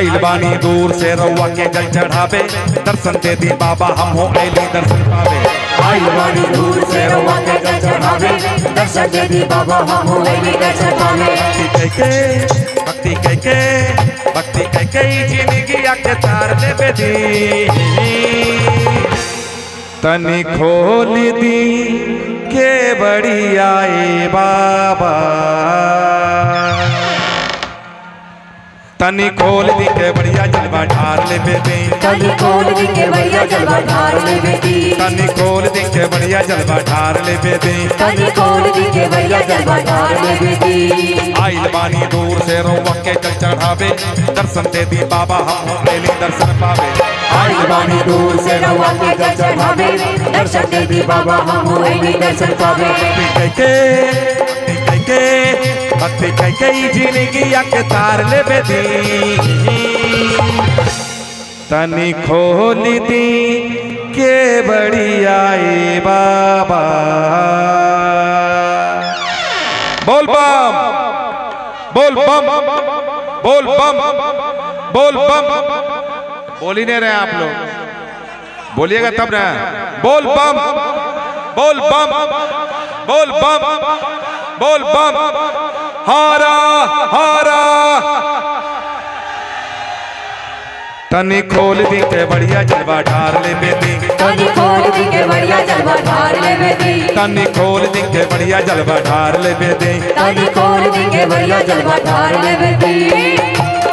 आइल बानी दूर से रउआ के जल चढ़ावे दर्शन दे दी बाबा हम हो ऐली दर्शन पावे आइल बानी दूर से रउआ के जल चढ़ावे दर्शन दे दी बाबा हम हो ऐली दर्शन पावे भक्ति कह के भक्ति कह के भक्ति कह के ही जिंदगी के तार ले बेदी तनी खोल दी के बड़ी आए बाबा तनी खोल दी के बढ़िया जलवा ढार ले बेदी कली खोल दी के बढ़िया जलवा ढार ले बेटी तनी खोल दी के बढ़िया जलवा ढार ले बेदी कली खोल दी के बढ़िया जलवा ढार ले बेटी आइल बानी दूर से रोवा के जल चढ़ावे दर्शन दे दी बाबा हम हो ऐली दर्शन पावे आइल बानी दूर से रउआ के जल चढ़ावे दर्शन दे दी बाबा हम हो ऐली दर्शन पावे भक्ति कह के भक्ति कह के भक्ति कह के ही जिंदगी के तार ले बेदी तनी खोल दी के बड़ी आए बाबा बोल बम बोल बम बोल बम बोल बम बोल ही नहीं रहे आप लोग बोलिएगा तब ना बोल बम बोल बम बोल बम बोल बम हारा हारा तनी खोल दी के बढ़िया जलवा ढार ले बेदी कली खोल दी के बढ़िया जलवा ढार ले बेटी तनी खोल दी के बढ़िया जलवा ढार ले बेदी कली खोल दी के बढ़िया जलवा ढार ले बेटी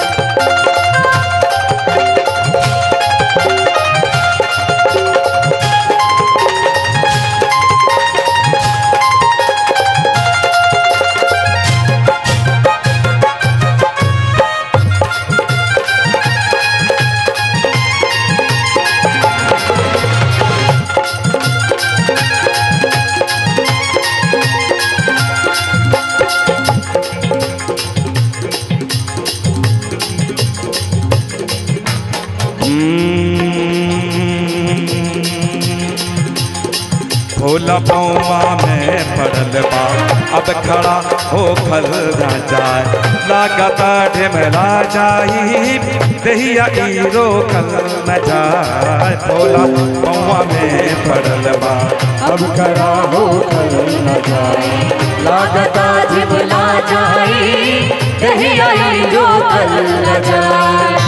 भोला पौवा में पड़ल बा अब खड़ा हो खल ना जाए लागता ढेमला जाई दहिया ई रोकल न जाए भोला पौवा में पड़ल बा अब खड़ा हो खल न जाए लागता जिबला जाए कहीं आई जो कल न जाए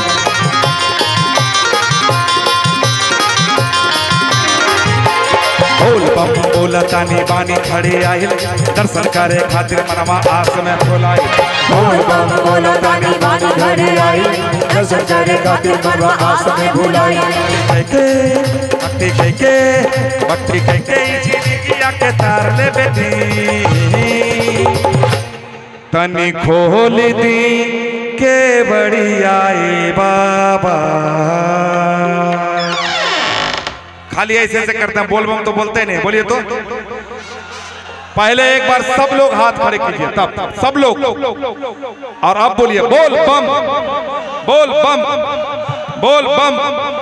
बोल बम बोला तानी बानी खड़े आइल दर्शन करे खातिर मनवा आस में फुलाई बोल बम बोला तानी बानी घरे आई दर्शन करे खातिर मनवा आस में भुलाई के भक्ति कह के भक्ति कह के ई जिंदगी के तार ले बेटी तनी खोल दी के बड़ी आए बाबा खाली ऐसे ऐसे करते हैं बोल बम तो बोलते नहीं बोलिए तो पहले एक बार सब लोग हाथ खड़े कीजिए तब सब लोग और अब बोलिए बोल बम बोल बम बोल बम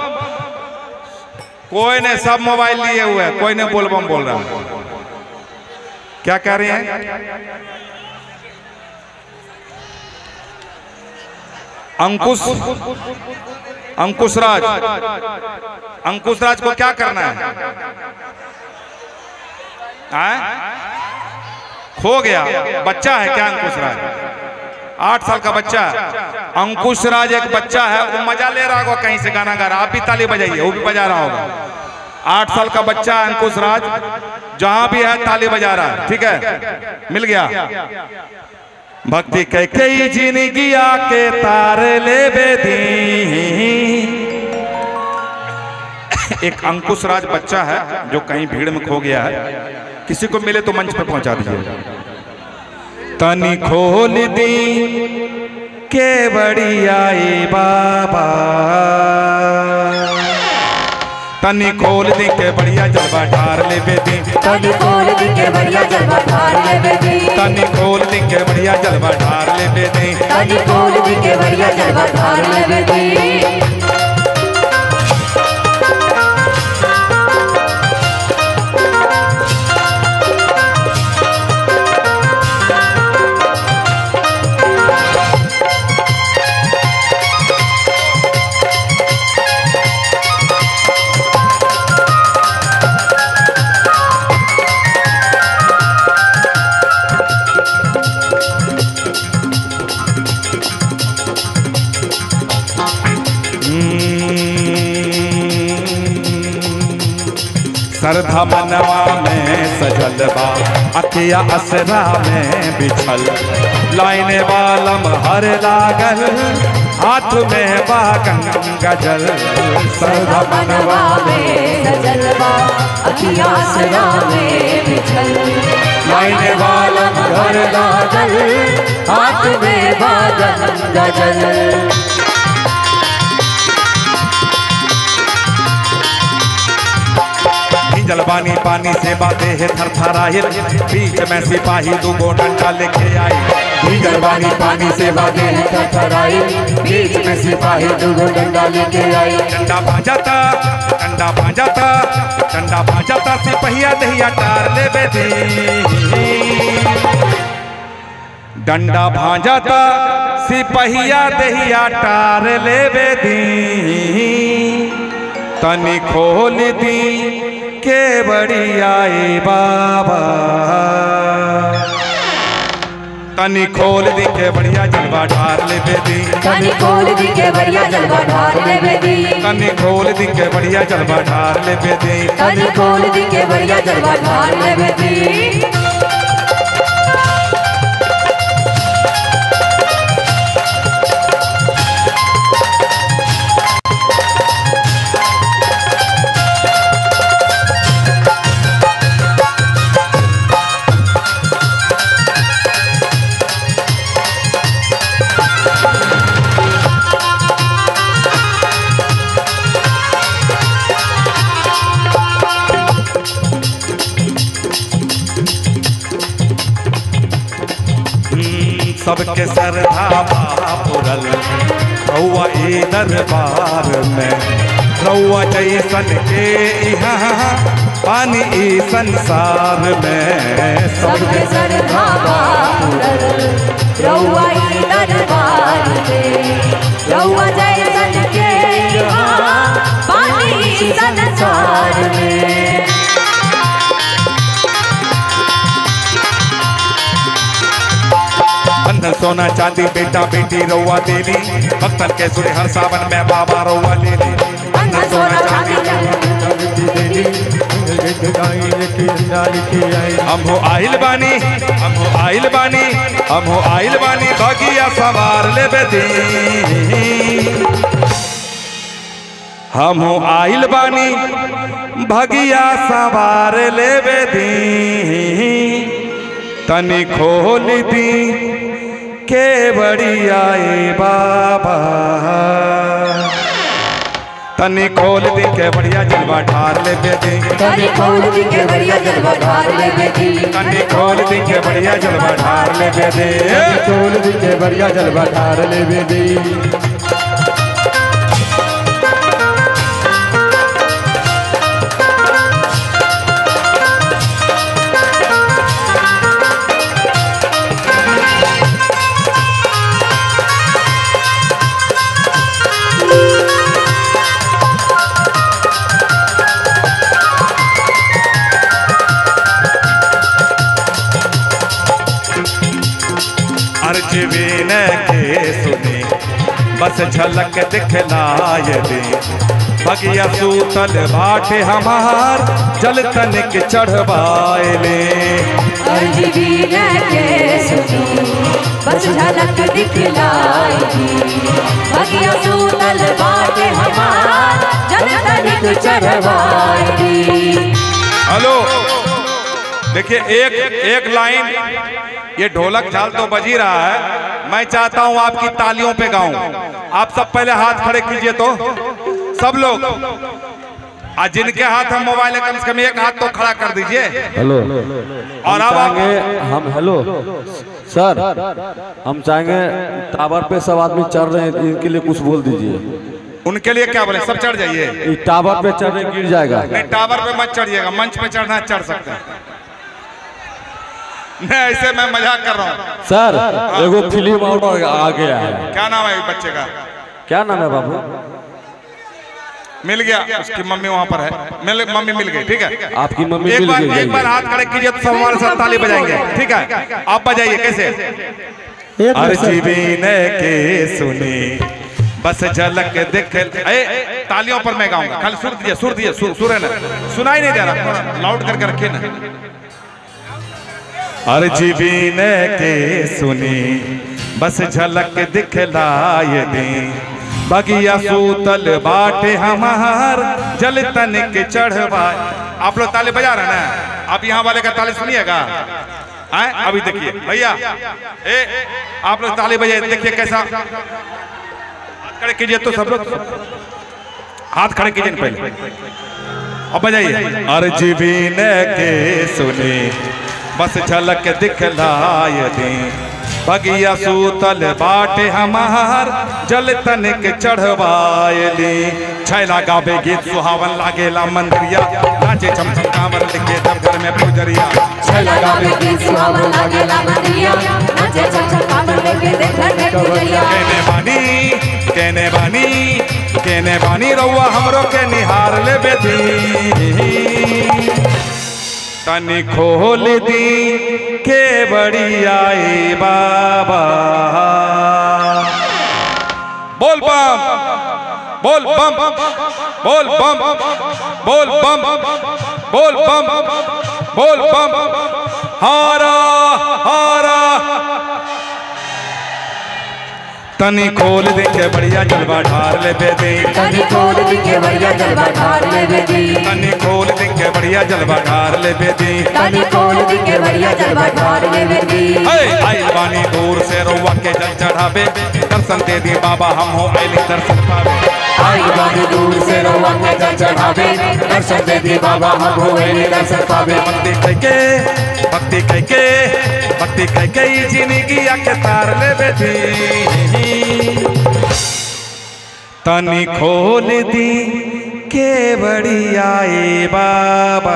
कोई ने सब मोबाइल लिए हुए हैं कोई ने बोल बम बोल रहा है क्या कह रहे हैं अंकुश अंकुश राज अंकुश राज को क्या करना है आए? खो गया बच्चा है क्या अंकुश राज आठ साल का बच्चा है अंकुश राज एक बच्चा है वो मजा ले रहा होगा कहीं से गाना गा रहा आप भी ताली बजाइए वो भी बजा रहा होगा आठ साल का बच्चा है अंकुश राज जहां भी है ताली बजा रहा है ठीक है मिल गया भक्ति कह कई जिंदगी आके तार ले बेदी एक अंकुश राज बच्चा है जो कहीं भीड़ में खो गया है किसी को मिले तो मंच पे पहुंचा दीजिए तनी खोल दी के बड़ी आई बाबा तनी खोल दी के बढ़िया जलवा ढार ले बेदी कली खोल दी के बढ़िया जलवा ढार ले बेटी तनी खोल दी के बढ़िया जलवा ढार ले बेदी कली खोल दी के बढ़िया जलवा ढार ले बेटी सरधा मनवा में सजल बा अखिया असरा में बिछल लाइने वालम हर लागल हाथ में बा गंगा जल सरधा मनवा में सजलवा अखिया सरा में बिछल लाइन वाला घर लागल हाथ में बादल गजल भीजल बानी पानी से बातें है थरथराहिल बीच में सिपाही दूगो डंडा लेके आई भीतर पानी पानी से बागे थरथराई बीच में सिपाही दुगो डंडा लेके आई डंडा भाजता डंडा भाजता डंडा भाजता सिपहिया दहिया टार ले बेदी डंडा भाजता सिपहिया दहिया टार ले बेदी तनी खोल दी के बड़ी आए बाबा तनी खोल दी के बढ़िया जलवा ढार ले बेदी कनी खोल दी के बढ़िया जलवा ढार ले बेदी कनी खोल दी के बढ़िया जलवा ढार ले बेदी कनी खोल दी के बढ़िया जलवा ढार ले बेदी हम्म, सबके सरधा पुरल रउआ ए दरबार में रउआ जैसन के यहाँ पानी ई संसार में सबके सर धावा पुरल रउआ ई दरबार में रउआ जैसन के यहाँ पानी संसार में बंधन सोना चांदी बेटा बेटी रउआ देली भक्तन के सुर हर सावन में बाबा रउआ ले ली अंधा सोना चांदी हम हो आइल बानी हम हो आइल बानी हम हो आइल बानी बगिया सवार ले बेदी हम हो आइल बानी भगिया सवार ले बेदी तनी खोल दी के बड़ी आए बाबा तनी खोल दी के बढ़िया जलवा ढार ले बेदी कनी खोल दी के बढ़िया जलवा ढार ले बेदी तनी खोल दी के बढ़िया जलवा ढार ले बेदी चोल दी के बढ़िया जलवा ठार ले बेदी अर्ज बिन के सुने बस झलक दिखलाय दे बगिया सूतल बाटे हमार जल तनिक चढ़वाए ले अर्जी भी के सुनी बस झलक दिखलाएगी बगिया सूतल बाटे हमार जल तनिक चढ़वाएगी हेलो देखिए एक एक लाइन ये ढोलक झाल तो बजी रहा है मैं चाहता हूं आपकी तालियों पे गाऊं आप सब पहले हाथ खड़े कीजिए तो सब लोग आज जिनके हाथ हम मोबाइल है कम से कम एक हाथ तो खड़ा कर दीजिए हेलो और अब आप चाहेंगे हम हेलो सर हम चाहेंगे टावर पे सब आदमी चढ़ रहे हैं इनके लिए कुछ बोल दीजिए उनके लिए क्या बोले सब चढ़ जाइए ये टावर पे चढ़ रहे गिर जाएगा नहीं टावर पे मत चढ़िएगा मंच पे चढ़ना है, चढ़ सकते हैं नहीं ऐसे मैं मजाक कर रहा हूँ सर एगो फिल्म और आ गया है क्या नाम है इस बच्चे का क्या नाम है बाबू मिल गया उसकी मम्मी वहां पर है मिल मम्मी मिल गई ठीक है आपकी मम्मी एक मिल बार गई एक बार हाथ खड़े कीजिए तो सब हमारे साथ ताली बजाएंगे ठीक है आप बजाइए कैसे अर्जी ने के सुनी बस झलक देख ए तालियों पर मैं गाऊंगा खाली सुर दिए सुर दिए सुर सुर है ना सुनाई नहीं दे रहा लाउड करके रखे ना अर्जी बीन के सुनी बस झलक दिखलाए दी बगिया सूतल बाटे हमार जल तन के चढ़वा आप लोग ताली बजा रहे हैं ना आप यहाँ वाले का ताली सुनिएगा आए अभी देखिए भैया ए आप लोग ताली बजाए देखिए कैसा हाथ खड़े कीजिए तो सब लोग हाथ खड़े कीजिए पहले अब बजाइए अर्जी बीन के सुनी बस झलक दिखलाए दी बगिया सूतल बाटे हमार जल तनिक चढ़वायली छैला गावे गीत सुहावन लागेला मंदिरिया नाचे छम छम कांवर लिखे तब घर में पुजरिया छैला गावे के सुहावन लागेला मंदिरिया नाचे छम छम कांवर लेके देख घर में पूजैया केने बानी केने बानी केने बानी रउआ हमरो के निहार ले बेटी तनी खोल दी के बड़ी आई बाबा बोल बम बोल बम बोल बम बोल बम बोल बम बोल बम हारा हारा तनी खोल दे के बढ़िया जलवा ढार ले बेदी कनी खोल दी के बढ़िया जलवा ढार ले बेटी तनी खोल दे के बढ़िया जलवा ढार ले बेदी कनी खोल दी के बढ़िया जलवा ढार ले बेटी हे आइल बानी दूर से रोवा के जल चढ़ावे दर्शन दे दी बाबा हम हो आइली दर्शन पावे आई बानी दूर से रोवा के जल चढ़ावे दर्शन दे दी बाबा हम होए ने दर्शन पावे भक्ति कह के भक्ति कह के भक्ति कह के ई जिंदगी आके तार ले बेटी तनी खोल दी के बड़ी आए बाबा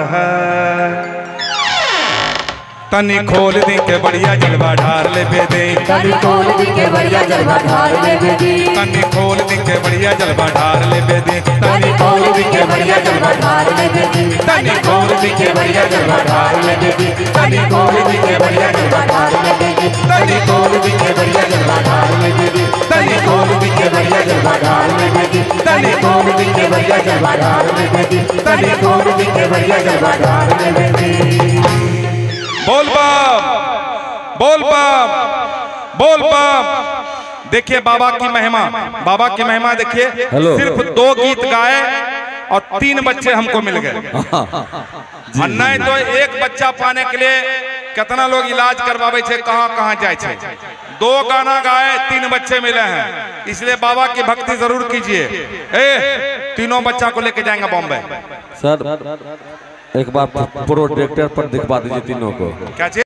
तनी खोल दी के बढ़िया जलवा ढार ले बेदे कनी खोल दी के बढ़िया जलवा ढार ले बेटी तनी खोल दी के बढ़िया जलवा ढार ले बेदे कनी खोल दी के बढ़िया जलवा ढार ले बेटी तनी खोल दी के बढ़िया जलवा ढार ले बेदे कनी खोल दी के बढ़िया जलवा ढार ले बेटी तनी खोल दी के बढ़िया जलवा ढार ले बेदे कनी खोल दी के बढ़िया जलवा ढार ले बेटी कनी खोल दी के बढ़िया जलवा ढार ले बेटी कनी खोल दी के बढ़िया जलवा ढार ले बेटी बोल बम बोल बम बोल बम देखिए बाबा की महिमा बाबा की महिमा देखिए हेलो। सिर्फ दो गीत गाए और तीन बच्चे हमको मिल गए और नहीं तो एक बच्चा पाने के लिए कितना लोग इलाज करवावे छे कहाँ कहाँ जाए छे दो गाना गाए तीन बच्चे मिले हैं इसलिए बाबा की भक्ति जरूर कीजिए ए तीनों बच्चा को लेके जाएंगे बॉम्बे सर एक बार प्रोजेक्टर पर दिखवा दीजिए तीनों को क्या चीज